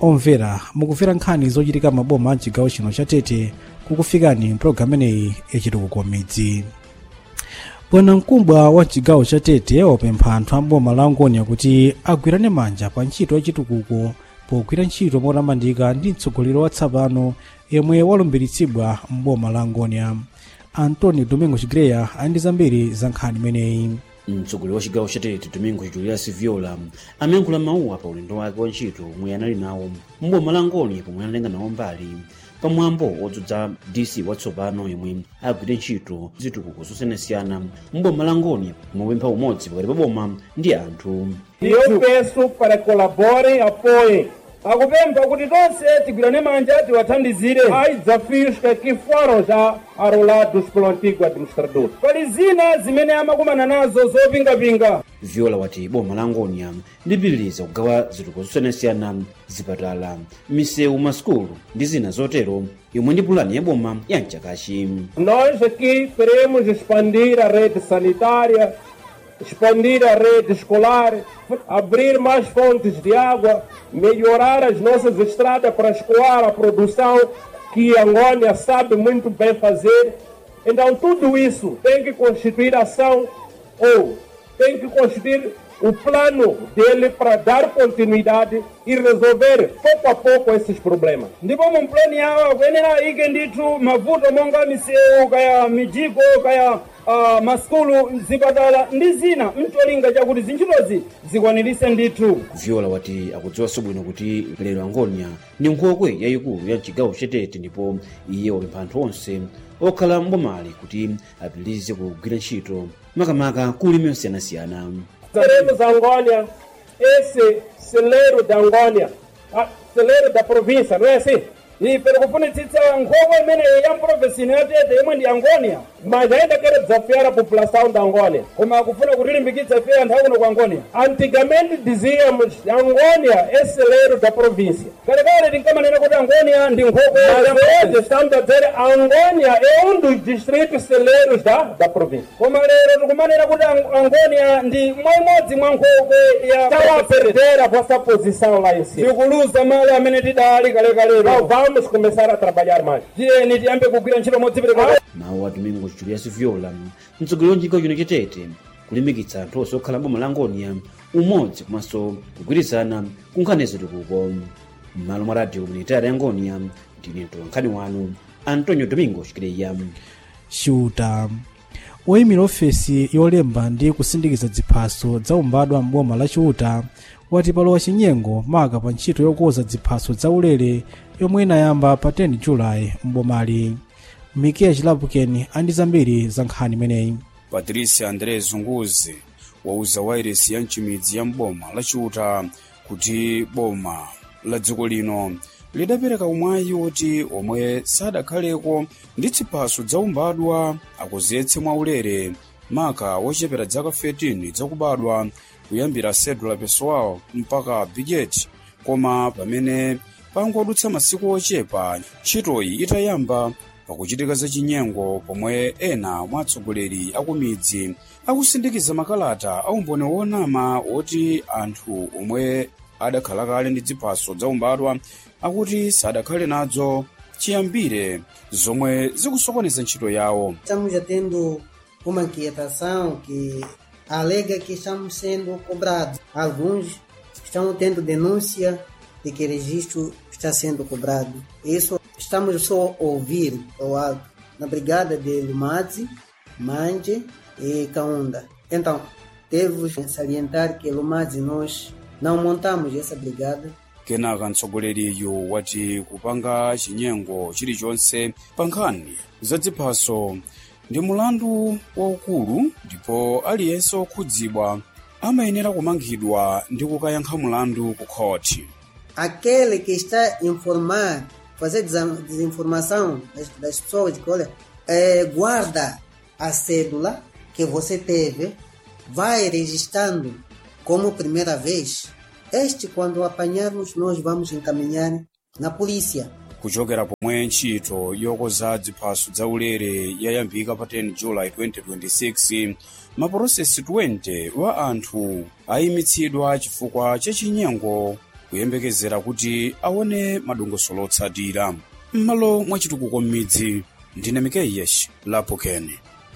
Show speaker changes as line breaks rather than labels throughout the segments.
omvera mukumvera nkhani zochitika maboma a chigawo chino cha tete kukufikani mpulogalamu ineyi yachitukuko midzi bwana mkubwa wa chigawo cha tete wapempha anthu a boma la angonia kuti agwirane manja pa ntchito yachitukuko pogwira ntchito motamandika ndi mtsogoleri watsopano yemwe walumbiritsidwa mboma la angonia antoni domingo chigreya ali ndi zambiri za nkhani imeneyi
mtsogoleri wa chigawo cha tete domingo julius viola amayankhula mawuwa pa ulendo wake wa ntchito omwe anali nawo mboma la ngoni pomwe analenga nawo mbali pamwambo wodzudza dc watsopano yemwe agwire ntchito zitukuko zosiyanasiyana mboma la ngoni pomwe umodzi pakati pa boma ndi anthu
E eu peço para que colaborem, apoiem. Akupempha kuti tonse tigwirane manja tiwathandizire ai desafios que aqui foram já arrolados pelo antigo administrador. Pali zina zimene amakumana nazo zopingapinga.
viola wati boma la ngonia lipitiriza kugawa zitukuko zosiyanasiyana zipatala misewu masukulu ndi zina zotero yomwe ndi pulani ya boma ya mchakachi
Nós aqui queremos expandir a rede sanitária, expandir a rede escolar, abrir mais fontes de água, melhorar as nossas estradas para escoar a produção que Angônia sabe muito bem fazer. Então, tudo isso tem que constituir ação ou tem que constituir o plano dele para dar continuidade e resolver pouco a pouco esses problemas. ndipo mu plani yawo kuyenera ike ndithu mavuto monga misewu kaya mijigo kaya uh, maskulu zipatala ndi zina mcholinga chakuti zintchitozi zikwanirise ndithu
viola wati akudziwanso bwino kuti lero angonia ndi nkhokwe yayikulu ya mchigawo chatete ndipo iye wapempha anthu onse okhala mbomali kuti apitirize kugwira ntchito makamaka ku ulimi osiyanasiyana
Teremos Angônia, esse celeiro da Angônia, a- celeiro da província, não é assim? E pelo kufunitsitsa nkhokwe imene ya provinsi yatete imwe ndi Angônia, mas ainda quero desafiar a população da Angônia. Koma akufuna kutilimbikitsa ife anthu akuno ku Angônia. Antigamente dizíamos Angônia é celeiro da província. Kalekale tinkamanena kuti Angônia ndi nkhokwe mas hoje estamos a dizer Angônia é um dos distritos celeiros da, da província. Koma lero tikumanena kuti Ang- Angônia ndi mwaimodzi mwa nkhokwe ya tawa perder a vossa posição lá em cima. Tikuluza mali amene tidali kalekalero. Então vamos começar a trabalhar mais. Tiyeni tiyambe kugwira ntchito modzipereka.
mawu a domingo julius viola mtsogoleri wa chigawo chino chatete kulimbikitsa anthu onse okhala boma la ngonia umodzi komanso kugwirizana ku nkhani zitukuko m'malo mwa radio komunitari ya ngonia ndine mtolankhani wanu antonio domingo chikireya
shuta woyimira ofesi yolemba ndi kusindikiza ziphaso zaumbadwa m'boma la chiuta wati palowa chinyengo maka pa ntchito yokonza ziphaso zaulere yomwe inayamba pa 10 julayi m'bomali mikiya chilapukeni andi zambiri za nkhani imeneyi
patricia andré zunguzi wauza wairesi ya mchimidzi ya mboma la chiuta kuti boma la dziko lino lidapereka umwayi woti omwe sadakhaleko ndi ziphaso zaumbadwa akuziyetse mwaulere maka wochepera dzaka 13 zakubadwa kuyambira cedula pessoal mpaka bigeti koma pamene pangodutsa masiku ochepa ntchitoyi itayamba pakuchitika zachinyengo pomwe ena mwa atsogoleri akumidzi akusindikiza makalata aumboni wonama woti anthu omwe adakhala kale ndi ziphaso zaumbadwa akuti sadakhale nadzo chiyambire zomwe zikusokoneza ntchito yawo
Estamos já tendo uma inquietação que alega que estamos sendo cobrados. Alguns estão tendo denúncia de que registro está sendo cobrado. Isso estamos só a ouvir ao alto na brigada de Lumazi, Manje e Kaunda. Então, devo salientar que Lumazi nós não montamos essa brigada
kenaka mtsogoleriyu wati kupanga chinyengo chilichonse pa nkhani za ziphaso ndi mulandu waukulu ndipo aliyense okhudzidwa amayenera kumangidwa ndi kukayankha mulandu ku khoti
aquele que está a informar, fazer desa- desinformação das, das pessoas, que olha, eh, guarda a cédula que você teve, vai registrando como primeira vez. Este, quando apanharmos, nós vamos encaminhar na polícia.
kuchokera pomwe ntchito yokonza ziphaso zaulere yayambika pa 10 julayi 2026 mapurosesi 20 wa anthu ayimitsidwa chifukwa cha chinyengo kuyembekezera kuti aone madongosolo otsatira m'malo mwa chitukuko m'midzi ndine mikeiyesh lapokeni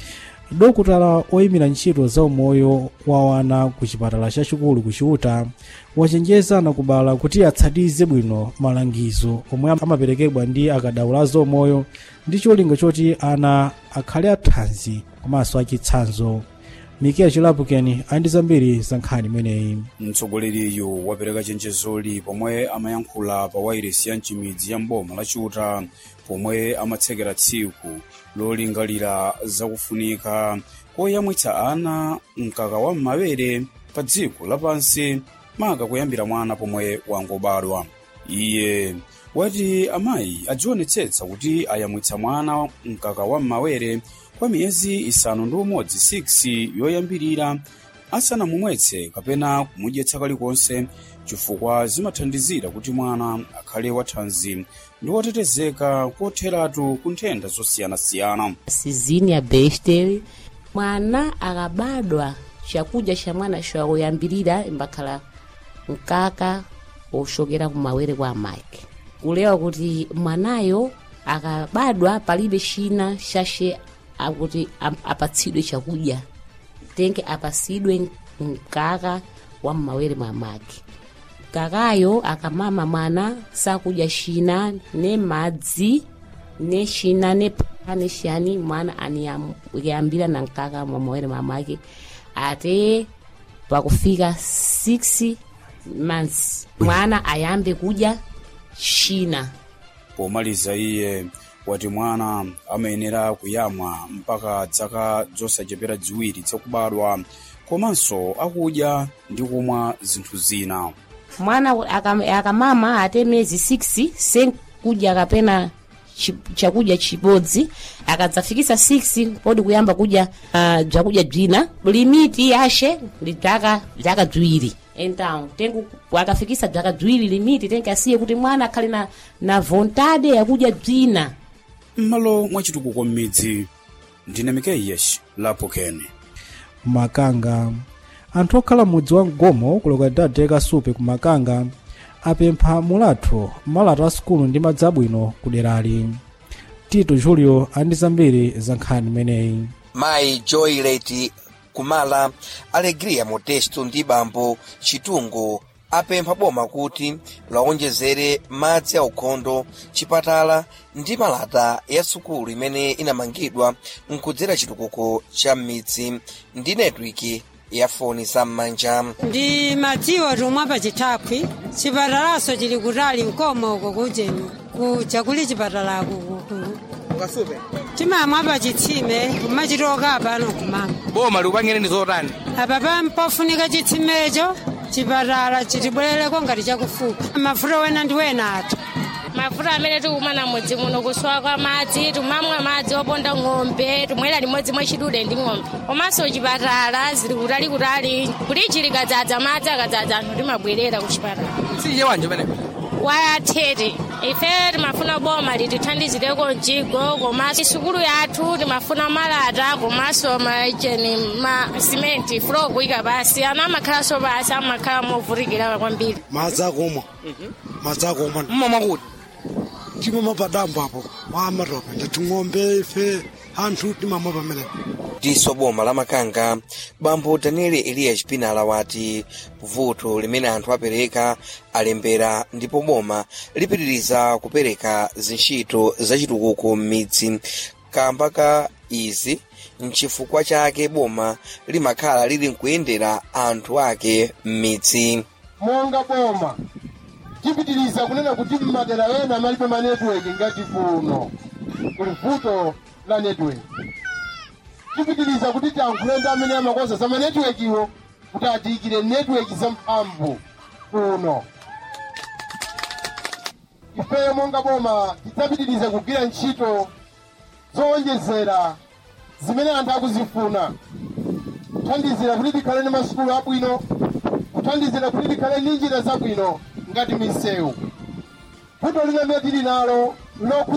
dokutala oyimira ntchito za umoyo wa wana ku chipatala chachikulu ku chiuta wachenjeza nakubala kuti atsatize bwino malangizo omwe amaperekedwa ndi akadaulo a zaumoyo ndi cholinga choti ana akhale athanzi komanso achitsanzo mikeya chilapukeni ali ndi zambiri za nkhani imeneyi
mtsogoleriyu wapereka chenjezoli pomwe amayankhula pa wairesi ya mchimidzi ya mboma la chiuta pomwe amatsekera tsiku lolingalira zakufunika koyamwitsa ana mkaka wa m'mawere pa dziko lapansi maka kuyambira mwana pomwe wangobadwa iye wati amayi adzionetsetsa kuti ayamwitsa mwana mkaka wa m'mawere kwa miyezi isanu ndi umodzi 6 yoyambirira asanamumwetse kapena kumudyetsa kalikonse chifukwa zimathandizira kuti mwana akhale wathanzi ndi wotetezeka kotheratu ku nthenda zosiyanasiyana
sizini ya bestel mwana akabadwa chakudya cha mwana chakuyambirira imbakhala mkaka wochokera kumawere kwa amayi kulewa kuti mwanayo akabadwa palibe china chache akuti ap- apatsidwe chakudya tenge apasidwe mkaka wa mmawere mwa amake mkakayo akamama mwana sakudya china ne madzi ne china ne pha ne chiyani mwana aniyambira na mkaka mwa mawere mwa amake ate pakufika 6 months mwana ayambe kudya china
pomaliza iye wati mwana amayenera kuyamwa mpaka dzaka zosachepera ziwiri zakubadwa komanso akudya ndi kumwa zinthu zina
mwana akam- akamama ate miyezi 6 senkudya kapena chi- chakudya chibodzi akadzafikisa 6 podi kuyamba kudya uh, bzakudya bzina limiti yashe ndi bzaka bzaka bziwiri então tengo akafikisa bzaka bziwiri limiti tenke asiye kuti mwana akhale na, na vontade yakudya bzina
m'malo mwa chitukuko m'midzi ndine mikeiyesh lapokeni
makanga anthu okhala mudzi wa mgomo kuloka dade kasupe ku makanga apempha mulatho malata a sukulu ndi madzi abwino ku derali tito julio ali ndi zambiri za nkhani imeneyi
mayi joylet kumala alegria modesto ndi bambo chitungo apempha boma kuti lawonjezere madzi aukhondo chipatala ndi malata ya sukulu imene inamangidwa nkudzera chitukuko cha m'midzi ndi netiwiki ya foni zam'manja
ndi madziwo tomwe pa chithapwi chipatalaso chili kutali mkomo uko kuchenu kuja kuli chipatalako kukulu timamwa pa chitsime kumachitoka pano kumama
boma likupangire ndi zotani
apa pampofunika chitsimecho chipatala chitibwerereko ngati chakufupi mafuta wena ndi wena atu
mafuta amene tikumana mudzi muno kusowa kwa madzi tumamwa madzi oponda ng'ombe tumwera limodzi mwachidude ndi ng'ombe komanso chipatala zili kutalikutali kuti likadzadza madzi akadzadza anthu timabwerera ku chipatala
sinje wanje umenepo
wayathete ife timafuna boma litithandizireko mjigo komanso sukulu yathu timafuna malata komanso macheni ma simenti fulo kuyika pasi ana amakhalanso pasi amakhala movutikira kwambiri
madzi akumwa madzi akumwa
mmamwa kuti
timamwa padambo apo wamatope ndati ng'ombe ife anthu timamwa pamenepo
diso boma la makanga bambo daniel eliya chipinala wati vuto limene anthu apereka alembera ndipo boma lipitiriza kupereka zintchito zachitukuko m'midzi kamba ka izi nchifukwa chake boma limakhala lili nkuyendera anthu ake m'midzi
monga boma tipitiriza kunena kuti mmadera ena amalibe ma network ngati kuno kuli vuto la network tipitiriza kuti tiyankhule ndi amene amakonza za manetiweki iwo kuti atiyikire network zamphamvu kuno ifeyo monga boma tidzapitiriza kugwira ntchito zowonjezera zimene anthu akuzifuna kuthandizira kuti tikhale ndi masukulu abwino kuthandizira kuti tikhale ndi njira zabwino ngati misewu vuto limene tili nalo lokhudza